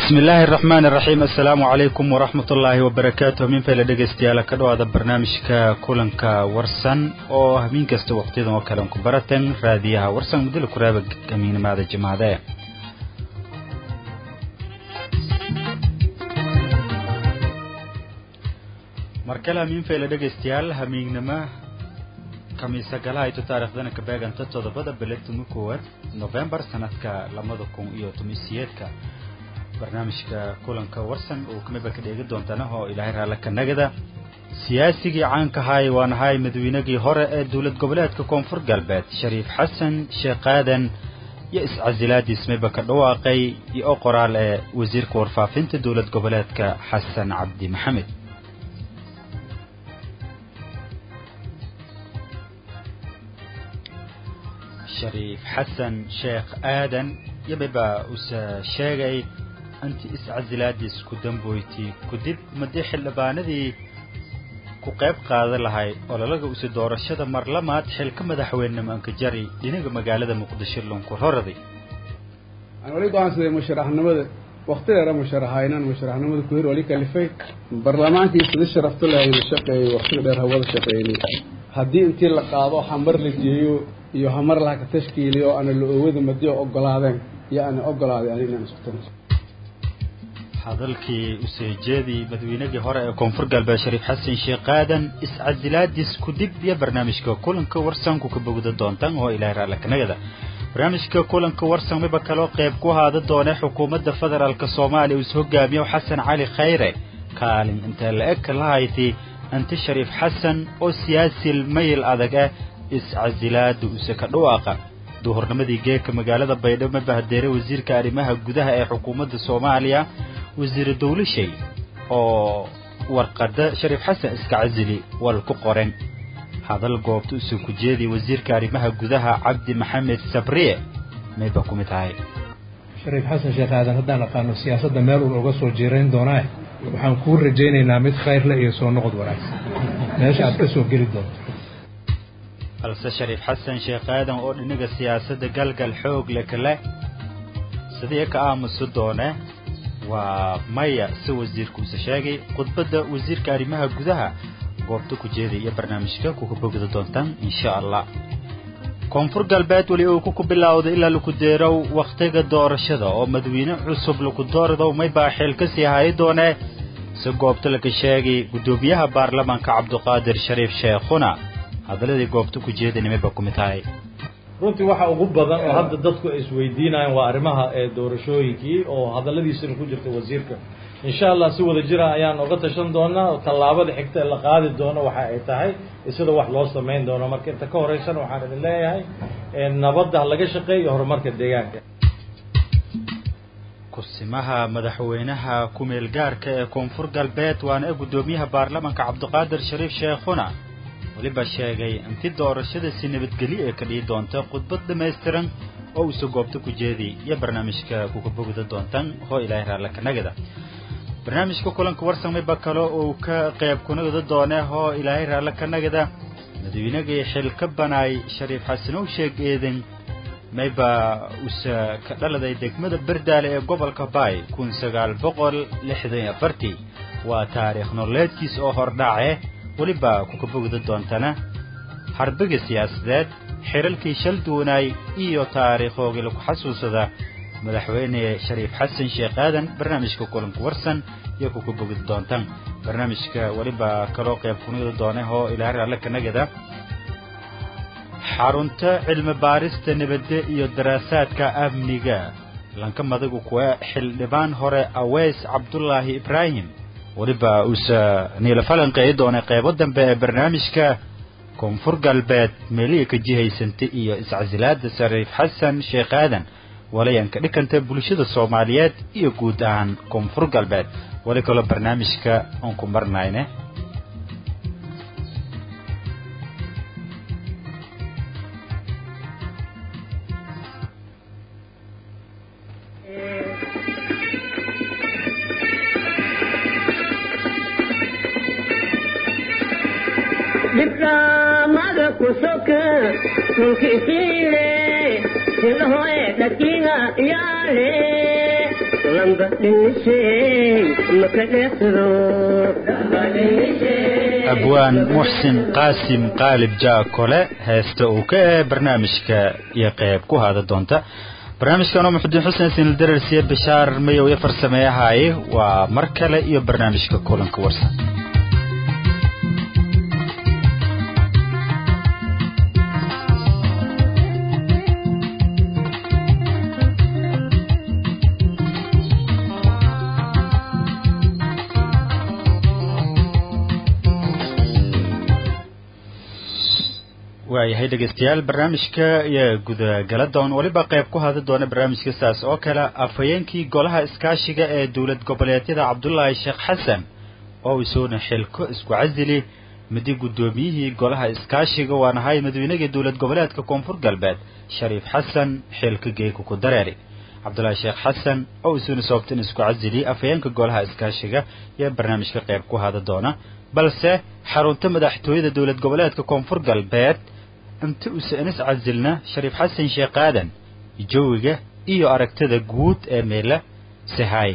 bismi illaahi araxmaan iraxiim assalaamu calaykum waraxmat ullaahi wabarakaatuh minfayla dhegaystayaal ka dhawaada barnaamijka kulanka warsan oo hamiin kasta waqtiyadan oo kale ku baratan raadiyaha warsan mudila kuraaba hamiinimaada jimaade mar kale hamiinfayla dhegaystayaal hamiignimo kamiisa galahayto taariikhdana ka beeganta toddobada bile tumi koowaad nofembar sanadka labada kun iyo tobansiyeedka barnaamijka kulanka warsan uu kamiba ka dheegi doontana oo ilaahay raalla ka nagada siyaasigii caankahay waan ahay madaweynagii hore ee dowlad goboleedka koonfur galbeed shariif xasan sheekh aadan iyo iscasilaadiis miba ka dhawaaqay iyo o qoraal ee wasiirka warfaafinta dowlad goboleedka xasan cabdi maxamed shariif xasan sheekh aadan yamiba usa sheegay anti iscasilaadiis ku damboyti kudib madii xildhibaanadii ku qayb qaadan lahay ololaga usi doorashada marlamaad xilka madaxweynenimo ankajari dhinaga magaalada muqdisho lunku roraday aan wali go-aansaday musharaxnimada wakti dheera musharaxaynaan musharaxnimada ku hir wali kalifay baarlamaankii sida sharafto lahayna shaqeeyey waktiga dheer hawada shaqeynay haddii intii la qaado hamar la geeyo iyo hamar laha ka tashkiiliyo ana la oowada madiyo ogolaadeen iyo ana ogolaaday ani inaan isku tano hadalkii useejeedii madaweynagii hore ee koonfur galbeed shariif xasan sheekh aadan iscasilaadiis kudib iyo barnaamijka kulanka warsanku ka bogda doontaan oo ilaahay raalla kanagada barnaamijka kulanka warsan miba kaloo qayb ku haada doone xukuumadda federaalk soomaaliya uu is hogaamiyo xasan cali khayre kaalin intee la eg lahayti anti shariif xasan oo siyaasil mayil adag ah iscasilaada use ka dhawaaqa duhurnimadii geeka magaalada baydhabo ma bahadeeray wasiirka arrimaha gudaha ee xukuumadda soomaaliya wasiire dawlashay oo warqada shariif xasan iska casili wal ku qoren hadal goobta use ku jeediya wasiirka arrimaha gudaha cabdi maxamed sabriye mayba ku mid ahay shariif xasan sheekh aadan haddaan aqaano siyaasadda meel uun uga soo jiirayn doonaa waxaan kuu rajaynaynaa mid khayrle iyo soo noqod wanaagsan meesha aad ka soo geli doonto balse shariif xasan sheekh aadan oo dhinaga siyaasadda galgal xoog le kale sidii ka aamusi doone waa maya si wasiirkuuse sheegay khudbadda wasiirka arrimaha gudaha goobta ku jeeday iyo barnaamijka kuka bogda doontaan insha allah koonfur galbeed weli uu ku bilowday ilaa laku deerow wakhtiga doorashada oo madawiine cusub laku doordow maybaa xeel ka sii hayi doonee si goobta laga sheegay guddoomiyaha baarlamaanka cabduqaadir shariif sheekhuna hadaladii goobta ku jeedanimaba ku mid tahay runtii waxa ugu badan oo hadda dadku ay isweydiinayaan waa arrimaha ee doorashooyinkii oo hadalladiisina ku jirta wasiirka insha allah si wada jira ayaan oga tashan doonaa tallaabada xigta ee la qaadi doono waxa ay tahay sida wax loo samayn doono marka inta ka horeysana waxaan idin leeyahay nabadda laga shaqeeyo horumarka deegaanka kursimaha madaxweynaha ku-meel gaarka ee koonfur galbeed waana ee guddoomiyaha baarlamaanka cabdiqaadir shariif sheekhuna weliba sheegay inti doorashada si nabadgelyo ee ka dhihi doonta khudbad dhammaystiran oo uuse goobta ku jeedi iyo barnaamijka kuka bogda doontaan hoo ilaahay raalla kanagada barnaamijka kulanka warsan mayba kale uu ka qayb kunagada doone hoo ilaahay raalla kanagada madaweynagii xil ka banaay shariif xasanow sheeg eedan mayba use ka dhaladay degmada berdaale ee gobolka baay kun sagaal boqol lixdan iyo afartii waa taariikh nololeedkiis oo hordhace weliba kuka bogda doontana harbiga siyaasadeed xiralkii shal duwanaay iyo taariikhoogii lagu xasuusada madaxweyne shariif xasan sheekh aadan barnaamijka kulanka warsan iyo kuka bogda doontan barnaamijka weliba kaloo qayb kunida doone oo ilaahay alle kanagada xarunta cilmi baarista nabadde iyo daraasaadka amniga lanka madagu kuwa xildhibaan hore aweys cabdulaahi ibraahim weliba uuse niila falanqeeyi doonay qaybo dambe ee barnaamijka koonfur galbeed meelihii ka jihaysantay iyo iscasilaada shariif xasan sheekh aadan walayan ka dhikanta bulshada soomaaliyeed iyo guud ahaan koonfur galbeed weli kaloo barnaamijka oon ku marnayne dhibkaamada ku soka dhulkiisiile silahoe dhakiga yaale lamba dhinishay maka dheexdo abwaan muxsin qaasim qaalib jaakole heesta uu ka ee barnaamijka iyo qeyb ku haada doonta barnaamijkanoo muxudiin xuseen sinildararsiye bishaar mayow iyo farsameeyahaay waa mar kale iyo barnaamijka kulanka warsan waayahay dhegeystayaal barnaamijka iyo gudagala doon weliba qayb ku hada doona barnaamijka saas oo kale afhayeenkii golaha iskaashiga ee dowlad goboleedyada cabdulaahi sheekh xasan oo isuuna xilko isku casili midi guddoomiyihii golaha iskaashiga waan ahay madaweynagii dowlad goboleedka koonfur galbeed shariif xasan xilka geeka ku dareeri cabdulaahi sheekh xasan oo isuuna sababtan isku casili afhayeenka golaha iskaashiga iyo barnaamijka qayb ku hada doona balse xarunta madaxtooyada dowlad goboleedka koonfur galbeed inta usa inis casilna shariif xasan sheekh aadan jawiga iyo aragtida guud ee meela sahaay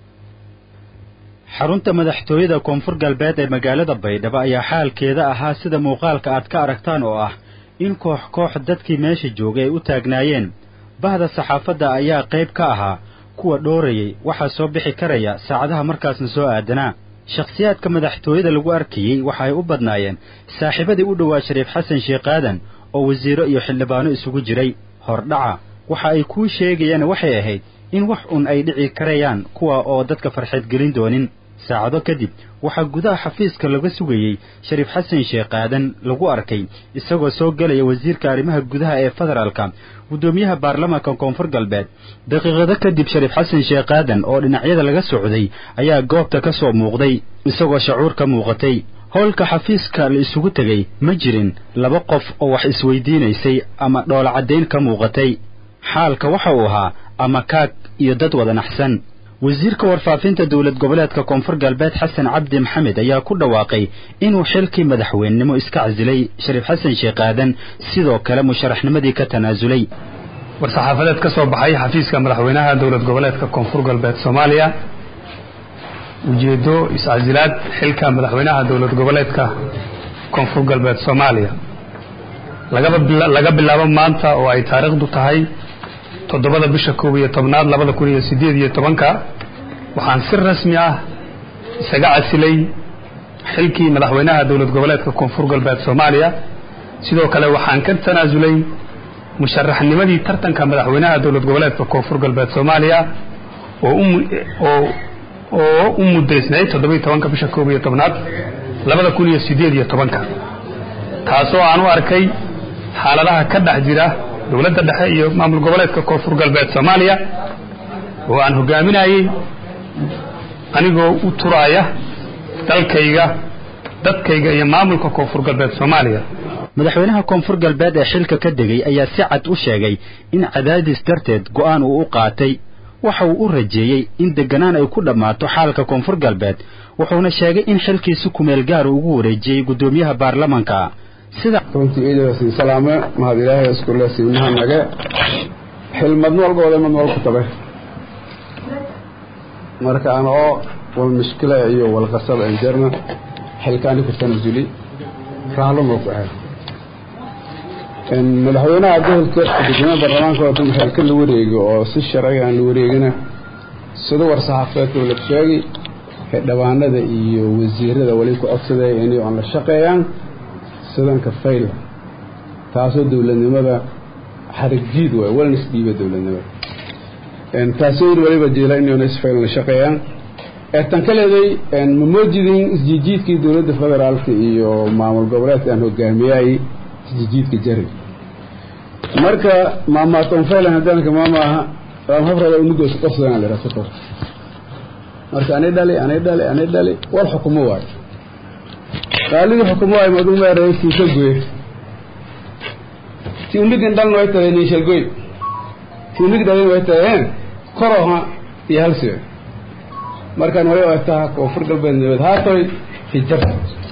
xarunta madaxtooyada koonfur galbeed ee magaalada baydhabo ayaa xaalkeeda ahaa sida muuqaalka aad ka aragtaan oo ah in koox koox dadkii meesha joogay ay u taagnaayeen bahda saxaafadda ayaa qayb ka ahaa kuwa dhoorayay waxaa soo bixi karaya saacadaha markaasna soo aadanaa shakhsiyaadka madaxtooyada lagu arkayey waxa ay u badnaayeen saaxiibadii u dhowaa shariif xasan sheekh aadan oo wasiiro iyo xildhibaano isugu jiray hordhaca waxa ay kuu sheegayaan waxay ahayd in wax un ay dhici karayaan kuwa oo dadka farxeed gelin doonin saacado kadib waxaa gudaha xafiiska laga sugayey shariif xasan sheekh aadan lagu arkay isagoo soo gelaya wasiirka arrimaha gudaha ee federaalka guddoomiyaha baarlamaanka koonfur galbeed daqiiqado kadib shariif xasan sheekh aadan oo dhinacyada laga socday ayaa goobta ka soo muuqday isagoo shacuur ka muuqatay howlka xafiiska la isugu tegey ma jirin laba qof oo wax isweydiinaysay ama dhoola caddayn ka muuqatay xaalka waxa uu ahaa ama kaag iyo dad wada naxsan wasiirka warfaafinta dowlad goboleedka koonfur galbeed xasan cabdi maxamed ayaa ku dhawaaqay inuu xilkii madaxweynenimo iska casilay shariif xasan sheekh aadan sidoo kale musharaxnimadii ka tanaasulay war-saxaafadeed ka soo baxay xafiiska madaxweynaha dowlad goboleedka koonfur galbeed soomaaliya ujeeddo iscasilaad xilka madaxweynaha dowlad goboleedka koonfur galbeed soomaaliya laga bilaabo maanta oo ay taariikhdu tahay toddobada bisha koob iyo tobnaad labada kun iyo siddeed iyo tobanka waxaan si rasmi ah isaga casilay xilkii madaxweynaha dowlad goboleedka koonfur galbeed soomaaliya sidoo kale waxaan ka tanaasulay musharaxnimadii tartanka madaxweynaha dowlad goboleedka koonfur galbeed soomaaliya oo oo u muddaysnayd toddobiyo tobanka bisha koob iyo tobnaad labada kun iyo siddeed iyo tobanka taasoo aan u arkay xaaladaha ka dhex jira dowladda dhexe iyo maamul goboleedka koonfur galbeed soomaaliya oo aan hogaaminayey anigoo u turaaya dalkayga dadkayga iyo maamulka koonfur galbeed soomaaliya madaxweynaha koonfur galbeed ee xilka ka degay ayaa si cad u sheegay in cadaadis darteed go'aan uu u qaatay waxa uu u rajeeyey in deganaan ay ku dhammaato xaalka koonfur galbeed wuxuuna sheegay in xilkiisi kumeel gaar ugu wareejiyey guddoomiyaha baarlamanka sida runtii iidasiin salaame mahad ilaahay iskule siinaha nage xilmad walbooda mad walku tabe marka ana oo wal mushkila iyo wal qasab anjarna xilkaani ku tanasuli raalo moo ku ahay madaxweynaha gobolka gudoomiyaha baarlamaanka oo dhan xilka la wareegi oo si sharciga aan la wareegina sida war-saxaafadeedka la sheegay xildhibaanada iyo wasiirada wali ku codsaday inay aan la shaqeeyaan sidanka fayl taasoo dowladnimada xarig jiid waay walna isdhiiba dowladnimada taasoo yiri waliba jeela inayna isfayl la shaqeeyaan tan ka leeday ma moojidin isjiijiidkii dowladda federaalka iyo maamul goboleedka aan hogaamiyay isjiijiidka jari marka maamaaton faylan haddaanka maamaaha ramhabrada unugoos qofsadana la yidhaha sokor marka anay dhali anay dhali anay dhali wal xukumo waayo qaalidii xukumo waayo madu meeray kiisa goye ti umidin dhalna way tahay niishalgoy ti umid dhalin way tahayeen koroha iyo halsiwe markaan way ogtaha koonfur galbeed nabad haatoy hijar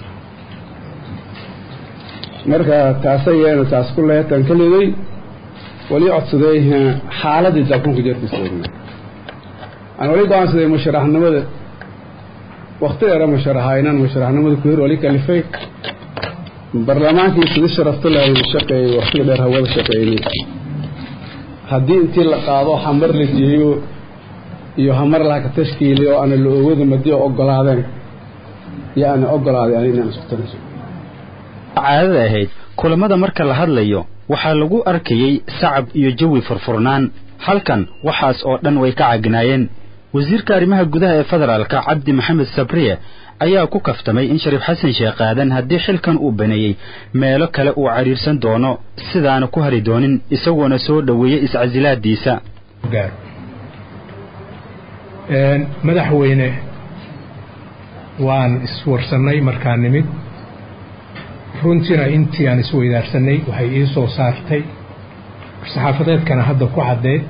marka taasa yeena taas ku lehetan ka leeday wali codsaday xaaladii daakunka jarkiisa aan wali go-aansaday musharaxnimada wakti dheera musharaxa inaan musharaxnimada ku hir wali kalifay barlamaankii sida sharafto lahayna shaqeeyey waktiga dheer hawada shaqeynay haddii intii la qaado hamar la geeyo iyo hamar laha ka tashkiili oo aana la oogada madi oo ogolaadeen iyo aana ogolaaday ani inaan isku tanaso caadada ahayd kulamada marka la hadlayo waxaa lagu arkayey sacab iyo jawi furfurnaan halkan waxaas oo dhan way ka cagnaayeen wasiirka arrimaha gudaha ee federaalka cabdi maxamed sabriye ayaa ku kaftamay in shariif xasan sheekh aadan haddii xilkan uu baneeyey meelo kale uu cadhiirsan doono sidaana ku hari doonin isagoona soo dhoweeyey iscasilaadiisa madaxweyne waan iswarsannay markaan nimid runtiina intii aan isweydaarsanay waxay ii soo saartay saxaafadeedkana hadda ku caddeed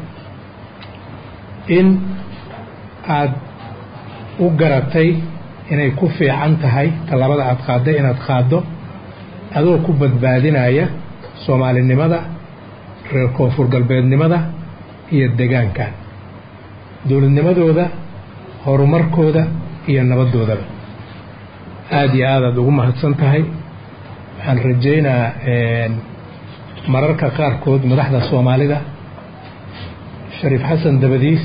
in aad u garatay inay ku fiican tahay tallaabada aad qaadday inaad qaaddo adoo ku badbaadinaya soomaalinimada reer koonfur galbeednimada iyo degaankan dowladnimadooda horumarkooda iyo nabaddoodaba aada iyo aad aad ugu mahadsan tahay waxaan rajaynaa mararka qaarkood madaxda soomaalida shariif xasan dabadiis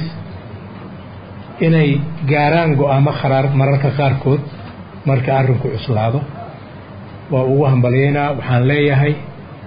inay gaaraan go-aamo kharaar mararka qaarkood marka arrinku cuslaado waa ugu hambalyaynaa waxaan leeyahay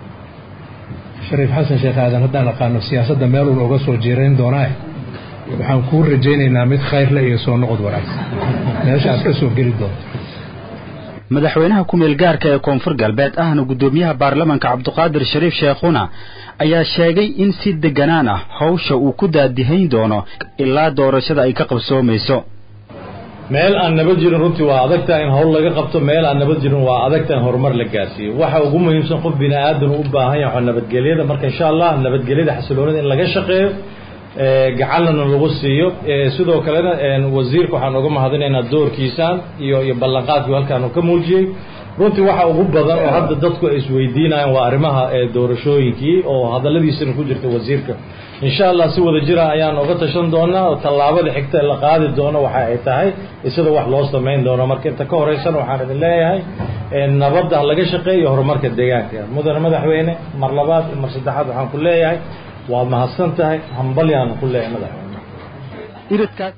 shariif xasan sheekh aadan haddaan aqaano siyaasadda meel uun oga soo jiirayn doonaa waxaan kuu rajaynaynaa mid khayrle iyo soo noqod wanaagsan meesha aad ka soo geli doonto madaxweynaha ku-meel gaarka ee koonfur galbeed ahna guddoomiyaha baarlamanka cabduqaadir shariif sheekhuna ayaa sheegay in si deganaan ah hawsha uu ku daadihayn doono ilaa doorashada ay ka qabsoomayso meel aan nabad jirin runtii waa adagtaha in hawl laga qabto meel aan nabad jirin waa adagtaha in horumar la gaarsiiyo waxa ugu muhiimsan qof bini aadan u baahan yahay nabadgelyada marka insha allah nabadgelyada xasiloonida in laga shaqeeyo gacanlana lagu siiyo sidoo kalena wasiirka waxaan uga mahadinaynaa doorkiisaan iyo iyo ballanqaadkii halkaanu ka muujiyey runtii waxa ugu badan oo hadda dadku ay isweydiinayaan waa arrimaha doorashooyinkii oo hadalladiisana ku jirta wasiirka insha allah si wada jira ayaan uga tashan doonaa oo tallaabada xigta la qaadi doono waxa ay tahay sida wax loo samayn doono marka inta ka horeysana waxaan idin leeyahay nabadda laga shaqeeyo horumarka deegaanka mudane madaxweyne mar labaad iyo mar saddexaad waxaan ku leeyahay waad mahadsan tahay hambalyaanu ku leeyahay madaxweyne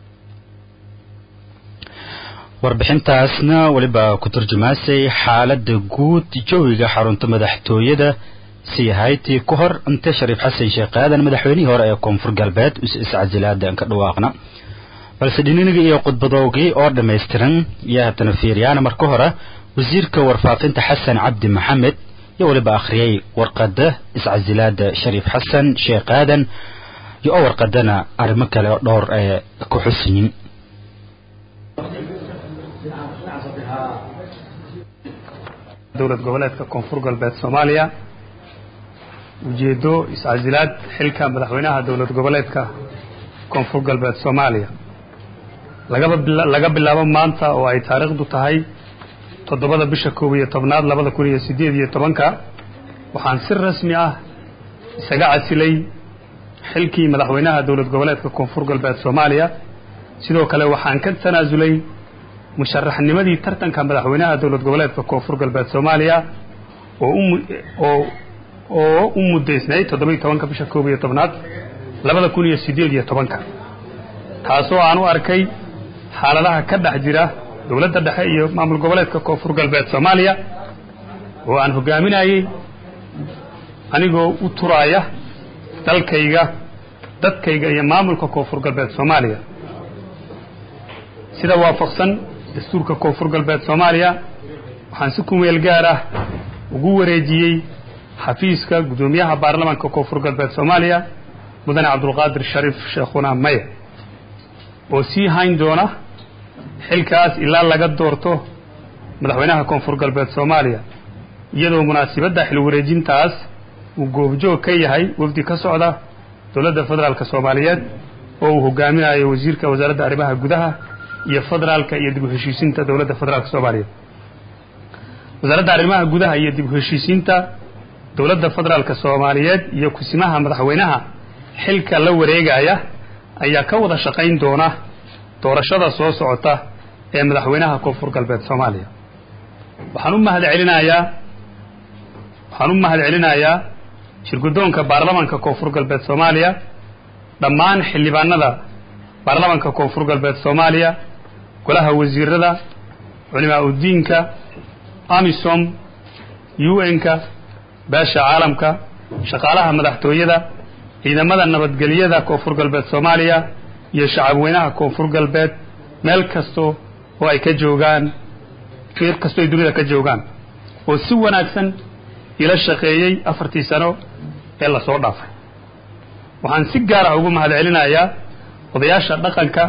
warbixintaasna weliba ku turjumaasay xaaladda guud jawiga xarunta madaxtooyada sii haytii ku hor inta shariif xasan sheekh aadan madaxweynihii hore ee koonfur galbeed is-iscasilaada ka dhawaaqna balse dhininiga iyo khudbadoogii oo dhammaystiran iyo haddana fiiriyaana marka hore wasiirka warfaafinta xasan cabdi maxamed iyo weliba akhriyey warqadda iscasilaada shariif xasan sheekh aadan iyo oo warqadana arrimo kale oo dhowr ee ku xusinyin dowlad goboleedka koonfur galbeed soomaaliya ujeeddo iscasilaad xilka madaxweynaha dowlad goboleedka koonfur galbeed soomaaliya lagaba laga bilaabo maanta oo ay taariikhdu tahay toddobada bisha koob iyo tobnaad labada kun iyo siddeed iyo tobanka waxaan si rasmi ah isaga casilay xilkii madaxweynaha dowlad goboleedka koonfur galbeed soomaaliya sidoo kale waxaan ka tanaasulay musharaxnimadii tartanka madaxweynaha dowlad goboleedka koonfur galbeed soomaaliya oo oo oo u muddaysnayd toddoba-iyo tobanka bisha koob iyo tobnaad labada kun iyo siddeed iyo tobanka taasoo aan u arkay xaaladaha ka dhex jira dowladda dhexe iyo maamul goboleedka koonfur galbeed soomaaliya oo aan hoggaaminayey anigoo u turaaya dalkayga dadkayga iyo maamulka koonfur galbeed soomaaliya sida waafaqsan dastuurka koonfur galbeed soomaaliya waxaan si kumeel gaar ah ugu wareejiyey xafiiska guddoomiyaha baarlamaanka koonfur galbeed soomaaliya mudane cabdulqaadir shariif sheekhuna maya oo sii hayn doona xilkaas ilaa laga doorto madaxweynaha koonfur galbeed soomaaliya iyadoo munaasibadda xil wareejintaas uu goobjoog ka yahay wafdi ka socda dowladda federaalk soomaaliyeed oo uu hogaaminayo wasiirka wasaaradda arrimaha gudaha iyo federaalka iyo dib u heshiisiinta dowladda federaalk soomaaliya wasaaradda arrimaha gudaha iyo dib u heshiisiinta dowladda federaalk soomaaliyeed iyo kusimaha madaxweynaha xilka la wareegaya ayaa ka wada shaqayn doona doorashada soo socota ee madaxweynaha koonfur galbeed soomaaliya waxaan u mahad celinayaa waxaan u mahad celinayaa shirguddoonka baarlamanka koonfur galbeed soomaaliya dhammaan xildhibaanada baarlamanka koonfur galbeed soomaaliya golaha wasiirada culimaa udiinka amisom u n-ka beesha caalamka shaqaalaha madaxtooyada ciidamada nabadgelyada koonfur galbeed soomaaliya iyo shacabweynaha koonfur galbeed meel kasto oo ay ka joogaan meel kastoo ay dunida ka joogaan oo si wanaagsan ila shaqeeyey afartii sano ee lasoo dhaafay waxaan si gaara ugu mahad celinayaa odayaasha dhaqanka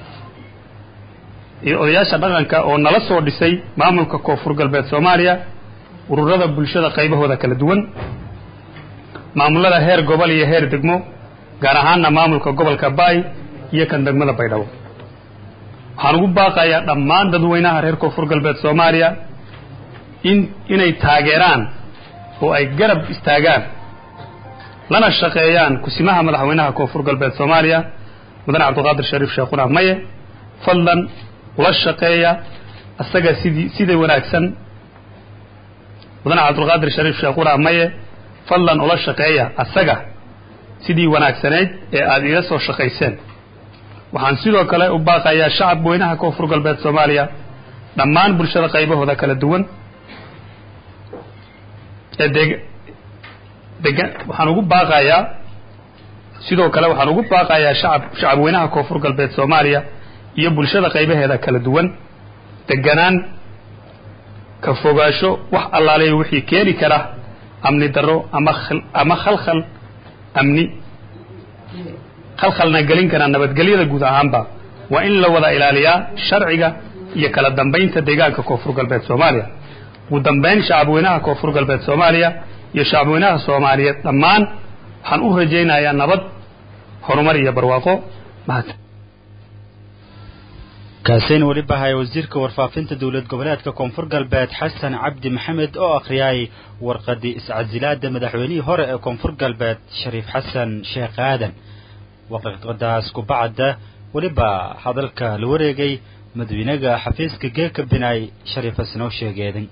iyo odayaasha dhaqanka oo nala soo dhisay maamulka koonfur galbeed soomaaliya ururada bulshada qaybahooda kala duwan maamulada heer gobol iyo heer degmo gaar ahaanna maamulka gobolka baay iyo kan degmada baydhabo waxaan ugu baaqayaa dhammaan dadweynaha reer koonfur galbeed soomaaliya in inay taageeraan oo ay garab istaagaan lana shaqeeyaan kusimaha madaxweynaha koonfur galbeed soomaaliya mudane cabdiqaadir shariif sheekhuna maye fadlan ula shaqeeya asaga sidii sida wanaagsan mudane cabdulqaadir shariif sheekhuna maye fadlan ula shaqeeya asaga sidii wanaagsanayd ee aada iga soo shaqayseen waxaan sidoo kale u baaqayaa shacab weynaha koonfur galbeed soomaaliya dhammaan bulshada qaybahooda kala duwan ee deg degan waxaan ugu baaqayaa sidoo kale waxaan ugu baaqayaa shacab shacab weynaha koonfur galbeed soomaaliya iyo bulshada qaybaheeda kala duwan deganaan ka fogaasho wax allaaleeya wixii keeni kara amni darro ama ama khalkhal amni khalkhalna gelin kara nabadgelyada guud ahaanba waa in la wada ilaaliyaa sharciga iyo kala dambaynta deegaanka koonfur galbeed soomaaliya ugu dambayn shacabweynaha koonfur galbeed soomaaliya iyo shacabweynaha soomaaliyeed dhammaan waxaan u rajaynayaa nabad horumar iyo barwaaqo mahad kaaseyn weliba haya wasiirka warfaafinta dowlad goboleedka koonfur galbeed xasan cabdi maxamed oo akhriyay warqadii iscasilaada madaxweynihii hore ee koonfur galbeed shariif xasan sheekh aadan warqadaas kubacda weliba hadalka la wareegay madaxweynaga xafiiska geeka binaay shariif xasanoo sheegeedan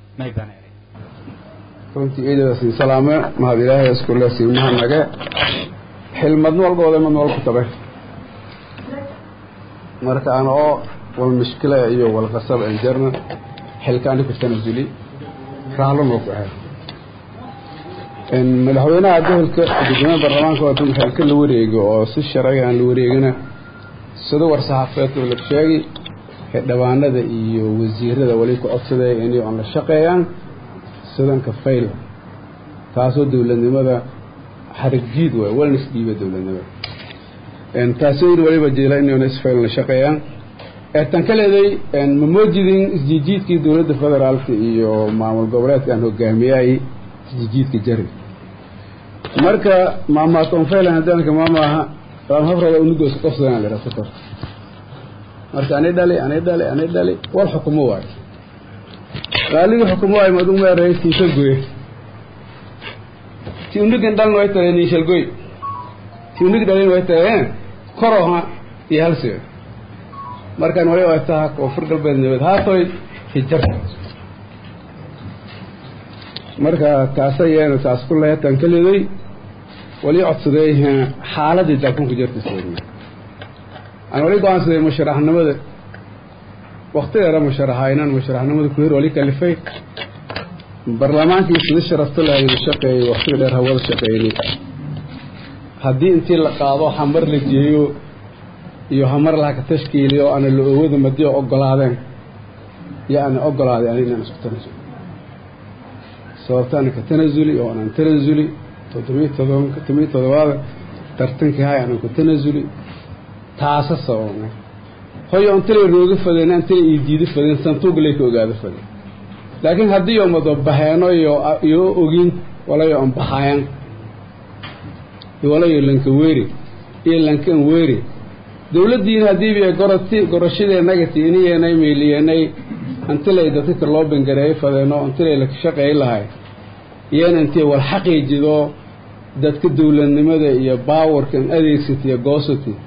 runtii ciidadaasi salaame mahad ilaahay iskule siimaha nage xilmadno walbooda madna walku tabe marka aan oo wal mushkila iyo wal qasab aan jarna xilkaani ku tanasuli raalon oo ku ahay in madaxweynaha gobolka gudoomiyaha baarlamaanka waa dun xilka la wareego oo si sharciga aan la wareegina sida war saxaafeedka la sheegi xildhibaanada iyo wasiirada wali ku codsaday inay on la shaqeeyaan sidanka fayl taasoo dowladnimada xarig jiid waay walna isdhiiba dowladnimada taasoo yiri waliba jeela inayna isfayl la shaqeeyaan tan ka leeday ma moojidin isjiijiidkii dowladda federaalka iyo maamul goboleedka aan hogaamiyay isjiijiidka jari marka maamaaton faylan hadaanka maamaaha ramhabrada unugoos qofsadaan la dhaafo kor marka ani dhali ani dhali ani dhali wal xukumo waayo qaaligii xukumo waayo maduu meeray tiisa goye ti unugan dhalin way tahay niishal goy ti unug dhalin way tahay koroha iyo halsiga markaan wali ay taha koonfur galbeed nabad haatoy hijar marka taasa yeena taas ku leetan kaliday wali codsaday xaaladii dalkunku jirta soomaa aan wali go-aansaday musharaxnimada waktideera musharaxaynan musharaxnimada ku hir wali kalifay barlamaankii sida sharafta lahayd shaqeeyey waktiga dheer hawada shaqeeyey haddii intii la qaado hamar la jeeyo iyo hamar laha ka tashkiiliyo oo ana la oowada madiyo ogolaadeen iyo ana ogolaaday ani inaan isku tanasulo sababta ana ka tanasuli oo anaan tanasuli toddobiyo todoba todobiyo todobaada tartankii hay anaan ku tanasuli taasa sababnay hoyo antila rooga fadeen antila iyo diido fadeen santuuglay ka ogaado fadeen laakiin haddii oo mado baheeno iyo iyo ogin walayo aan baxayan walayo lanka weeri iyo lankan weeri dawladdiina haddiiba goroti gorashadeenagati iniyeenay meyliyeenay antilay dadka loo bangareeyo fadeeno antilay la shaqeey lahay iyana intii wal xaqiijido dadka dawladnimada iyo baawarkan adeegsatiyo goosati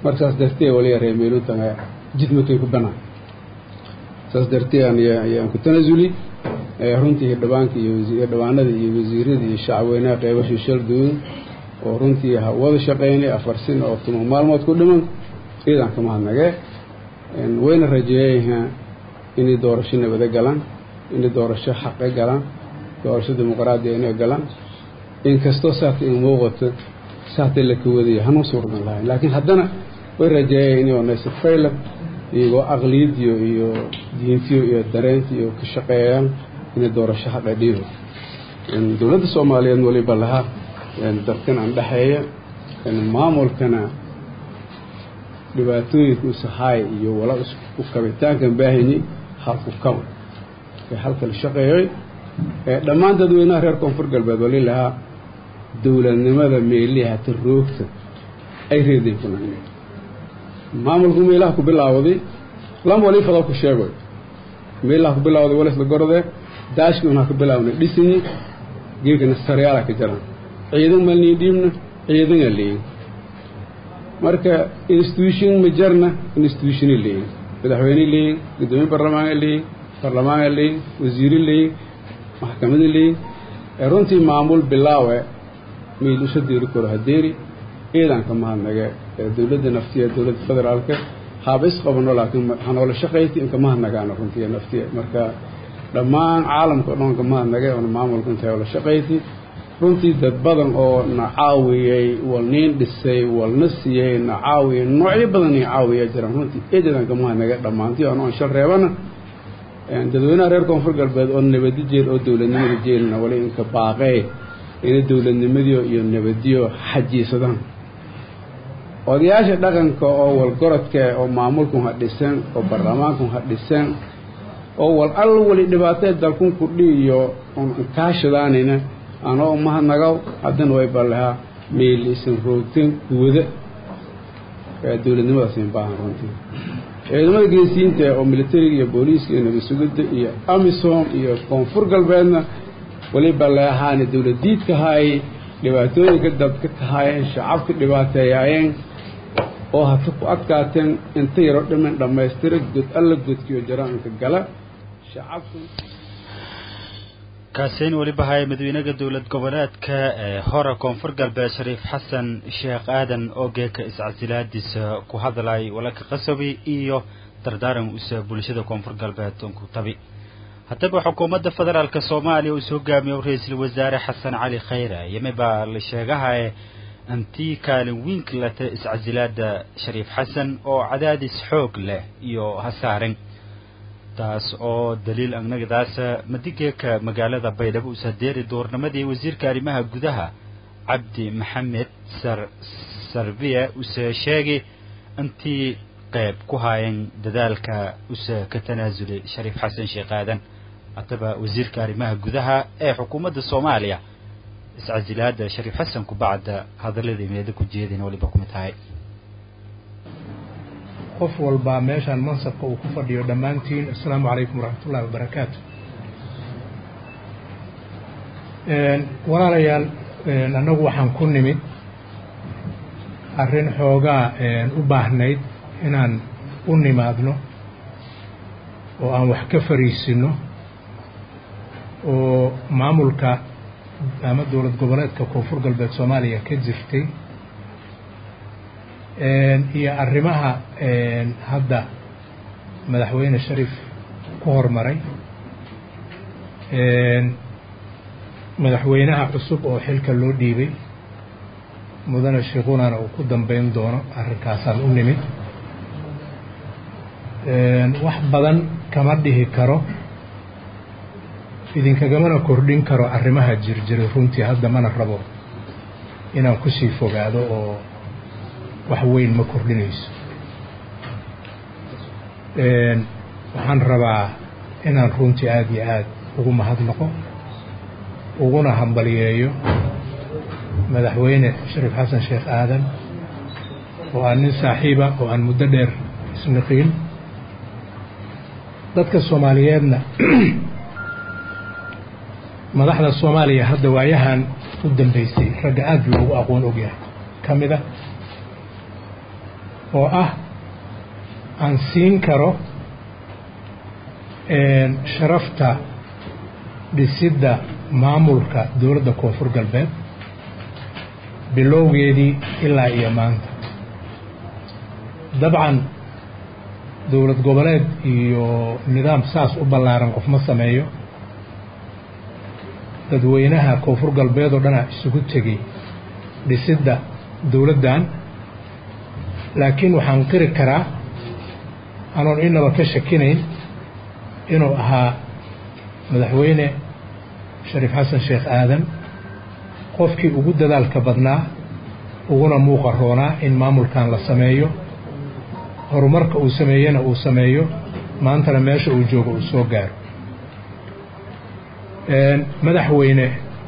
markaas dartee waliya reemeelutanga jidmakay ku banaan saas dartee ayaan ku tanasuli runtii hidhabaanka iyo hidhabaanada iyo wasiirada iyo shacabweynaha qeybashii shaldooda oo runtii wada shaqeynay afar sin oo tuma maalmood ku dhiman ciidan ka mahadnagee wayna rajeeyayaa inay doorasho nabado galaan inay doorasho xaqe galaan doorasho dimuqraadiya inay galaan inkastoo saata in muuqato saata la kawadaya hanuu suurdan lahayn laakiin haddana way rajeeyaya inay onaysa fayla iyagoo aqliyadiyo iyo diintiyo iyo dareentiyo ka shaqeeyaan inay doorasho xaqa dhiibo dowladda soomaaliyeed waliba lahaa dadkan aan dhexeeya maamulkana dhibaatooyinka usahaay iyo wala isku kabitaankan baahayni halku kaba ee halka la shaqeeyay dhammaan dadweynaha reer koonfur galbeed wali lahaa dowladnimada meeliha ta roogta ay reeday ku nagna maamulku meelaha ku bilaawday lama wali fadal ku sheegoy meelaha ku bilaawday walisla gorodee daashki unaa ka bilaawna dhisinyi geekana saryaala ka jiraan ciidan malnii dhiibna ciidana leeyin marka institution ma jarna institutiona leeyin madaxweyne leeyin gudoomiye barlamaana leeyin barlamaana leeyin wasiire leeyin maxkamada leeyin runtii maamul bilaawe miilushadeeri koro hadeeri ciidanka mahadnage dowladda naftiya dowladda federaalka haaba isqabano laakiin hanoola shaqayti inka mahadnagaana runtii naftiya marka dhammaan caalamka o dhan ka mahadnage oona maamulka intay oola shaqayti runtii dad badan oo na caawiyey wal niin dhisay walna siiyey na caawiyey noocyo badan i caawiya jiraan runtii eedadan ka mahadnage dhammaantii ano aan shal reebana dadweynaha reer koonfur galbeed oo nabadi jeel oo dowladnimada jeelna wali inka baaqee inay dowladnimadiyo iyo nabadiyo xajiisadaan odayaasha dhaqanka oo walgorodka oo maamulkun ha dhisan oo baarlamaankun ha dhisan oo wal all wali dhibaatee dalkun kudhi iyo kaashadaanina anoo mahadnagaw haddana way ballahaa meel isan roogteen kuwada dowladnimadaas in baahan runtii ciidamada geesiyiinta oo militariga iyo booliiska iyo nabad sugidda iyo amisom iyo koonfur galbeedna waliba leahaani dowladiidka haayay dhibaatooyinka dadka kahaayeen shacabka dhibaateeyaayeen oo hata ku adkaateen inta yaro dhiman dhammaystira god alla godkiyo jaraanka gala shacabku kaasiin weliba haya madaxweynaha dowlad goboleedka ee hore koonfur galbeed shariif xasan sheekh aadan oo geeka iscasilaadiisa ku hadlay walaka qasabi iyo dardaaran usa bulshada koonfur galbeed ku tabi haddaba xukuumadda federaalk soomaaliya uu hogaamiyo ra-iisul wasaare xasan cali khayre yimi baa la sheegahaye antii kaalin wiinka lata iscasilaada shariif xasan oo cadaadis xoog leh iyo hasaaran taas oo daliil agnagadaasa madigeeka magaalada baydhabo usadeeri duurnimadii wasiirka arrimaha gudaha cabdi maxamed sar sarbiya use sheegay intii qayb ku haayeen dadaalka use ka tanaasulay shariif xasan sheekh aadan haddaba wasiirka arrimaha gudaha ee xukuumadda soomaaliya iscasilaada shariif xasan kubacda hadaladii meeda ku jeedin waliba kumid tahay qof walbaa meeshaan mansabka uu ku fadhiyo dhammaantiin assalaamu calaykum waraxmatullahi wabarakaatu walaalayaal annagu waxaan ku nimid arrin xoogaa u baahnayd inaan u nimaadno oo aan wax ka fariisino oo maamulka ama dowlad goboleedka koonfur galbeed soomaaliya ka jirtay iyo arrimaha hadda madaxweyne shariif ku hormaray madaxweynaha cusub oo xilka loo dhiibay mudane sheekunana uu ku dambeyn doono arrinkaasaan u nimid wax badan kama dhihi karo idinkagamana kordhin karo arrimaha jirjiray runtii hadda mana rabo inaan kusii fogaado oo wax weyn ma kordhinayso waxaan rabaa inaan runtii aada iyo aada ugu mahadnaqo uguna hambaliyeeyo madaxweyne shariif xasan sheekh aadan oo aan nin saaxiiba oo aan muddo dheer isniqiin dadka soomaaliyeedna madaxda soomaaliya hadda waayahan u dambeysay ragga aada loogu aqoon ogyahay ka mid a oo ah aan siin karo sharafta dhisidda maamulka dowladda koonfur galbeed bilowgeedii ilaa iyo maanta dabcan dowlad goboleed iyo nidaam saas u ballaaran qof ma sameeyo dadweynaha koonfur galbeed oo dhanaa isugu tegey dhisidda dowladdan laakiin waxaan qiri karaa anoon inaba ka shakinayn inuu ahaa madaxweyne shariif xasan sheekh aadan qofkii ugu dadaalka badnaa uguna muuqa roonaa in maamulkan la sameeyo horumarka uu sameeyena uu sameeyo maantana meesha uu joogo uu soo gaaro madaxweyne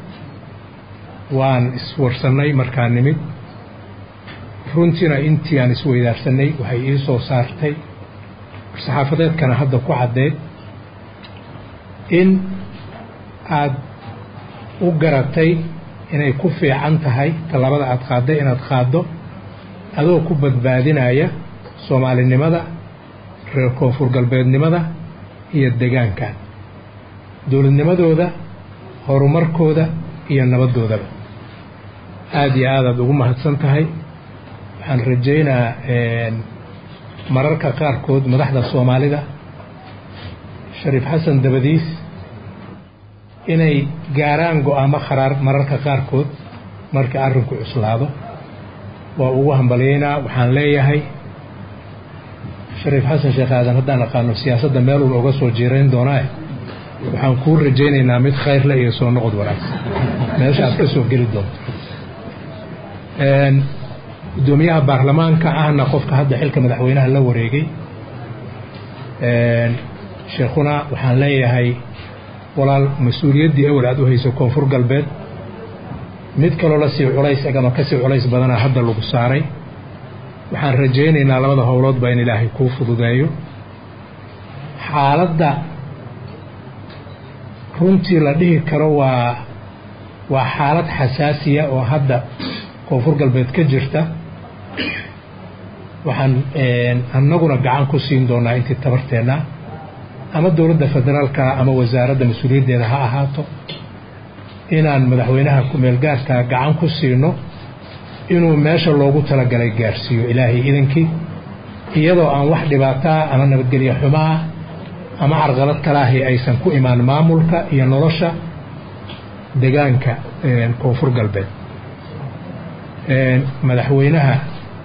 waan iswarsannay markaa nimid runtiina intii aan isweydaarsanay waxay ii soo saartay saxaafadeedkana hadda ku caddeed in aad u garatay inay ku fiican tahay tallaabada aad qaadday inaad qaaddo adoo ku badbaadinaya soomaalinimada reer koonfur galbeednimada iyo degaankan dowladnimadooda horumarkooda iyo nabaddoodaba aada iyo aadaad ugu mahadsan tahay waxaan rajaynaa mararka qaarkood madaxda soomaalida shariif xasan dabadiis inay gaaraan go-aamo kharaar mararka qaarkood marka arrinku cuslaado waa ugu hambalyaynaa waxaan leeyahay shariif xasan sheekh aadan haddaan aqaano siyaasadda meeluba uga soo jiirayn doonaae waxaan kuu rajaynaynaa mid khayrle iyo soo noqod wanaagsan meesha aad ka soo geli doonto guddoomiyaha baarlamaanka ahna qofka hadda xilka madaxweynaha la wareegay sheekhuna waxaan leeyahay walaal mas-uuliyaddii awal aad u hayso koonfur galbeed mid kaloo la sii culays ama ka sii culays badana hadda lagu saaray waxaan rajaynaynaa labada howloodba in ilaahay kuu fududeeyo xaaladda runtii la dhihi karo waa waa xaalad xasaasiya oo hadda koonfur galbeed ka jirta waxaan annaguna gacan ku siin doonaa intii tabarteenna ama dowladda federaalka ama wasaaradda mas-uuliyaddeeda ha ahaato inaan madaxweynaha ku-meelgaarka gacan ku siino inuu meesha loogu talagalay gaarsiiyo ilaahay idankii iyadoo aan wax dhibaataa ama nabadgelyo xumaa ama carqalad kalaahi aysan ku imaan maamulka iyo nolosha degaanka koonfur galbeed madaxweynaha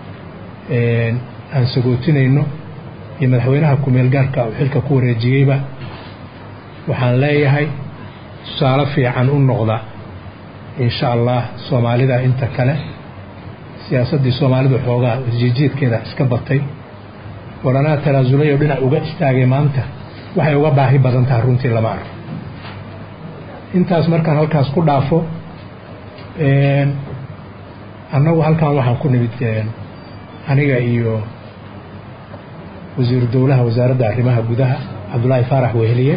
aan sagootinayno iyo madaxweynaha ku-meelgaarka uu xilka ku wareejiyeyba waxaan leeyahay tusaale fiican u noqda insha allah soomaalida inta kale siyaasaddii soomaalidu xoogaa isjiijiidkeeda iska batay waranaa tanaasulay oo dhinac uga istaagay maanta waxay uga baahi badan tahay runtii lama arko intaas markaan halkaas ku dhaafo annagu halkan waxaan ku nimid aniga iyo wasiiru dowlaha wasaaradda arrimaha gudaha cabdullaahi faarax weheliye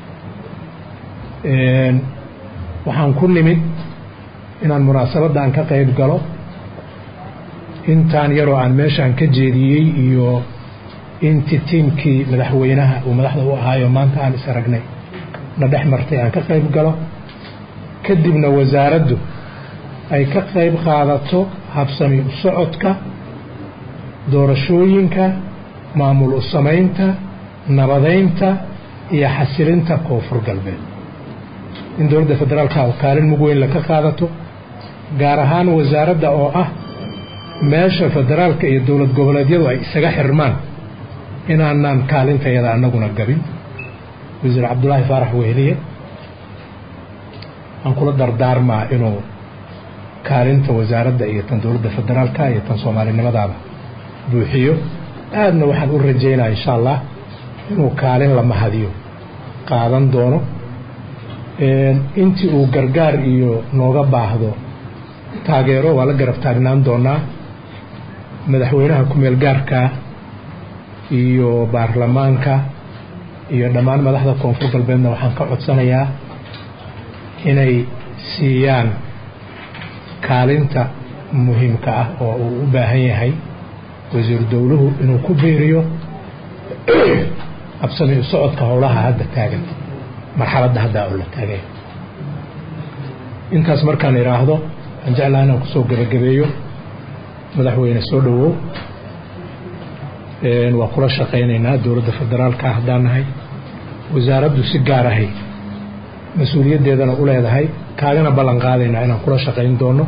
waxaan ku nimid inaan munaasabaddan ka qayb galo intaan yaroo aan meeshaan ka jeediyey iyo intii tiimkii madaxweynaha uu madaxda u ahaayo maanta aan is aragnay na dhex martay aan ka qayb galo kadibna wasaaraddu ay ka qayb qaadato habsami u socodka doorashooyinka maamul u samaynta nabadaynta iyo xasilinta koonfur galbeed in dowladda federaalka kaalin mug weyn laka qaadato gaar ahaan wasaaradda oo ah meesha federaalka iyo dowlad goboleedyadu ay isaga xirmaan inaanaan kaalintayada annaguna gabin wasiir cabdulaahi faarax weheliye aan kula dardaarmaa inuu kaalinta wasaaradda iyo tan dowladda federaalka iyo tan soomaalinimadaaba buuxiyo aadna waxaan u rajaynaa insha allah inuu kaalin la mahadiyo qaadan doono intii uu gargaar iyo nooga baahdo taageero waa la garab taagnaan doonaa madaxweynaha ku-meel gaarka iyo baarlamaanka iyo dhammaan madaxda koonfur galbeedna waxaan ka codsanayaa inay siiyaan kaalinta muhiimka ah oo uu u baahan yahay wasiiru dowluhu inuu ku biiriyo absami u socodka howlaha hadda taagan marxaladda hadda oo la taagay intaas markaan idhaahdo waxaan jeclaa inaan kusoo gebagabeeyo madaxweyne soo dhowow waa kula shaqaynaynaa dowladda federaalka haddaan nahay wasaaraddu si gaar ahay mas-uuliyaddeedana u leedahay kaagana ballan qaadaynaa inaan kula shaqayn doono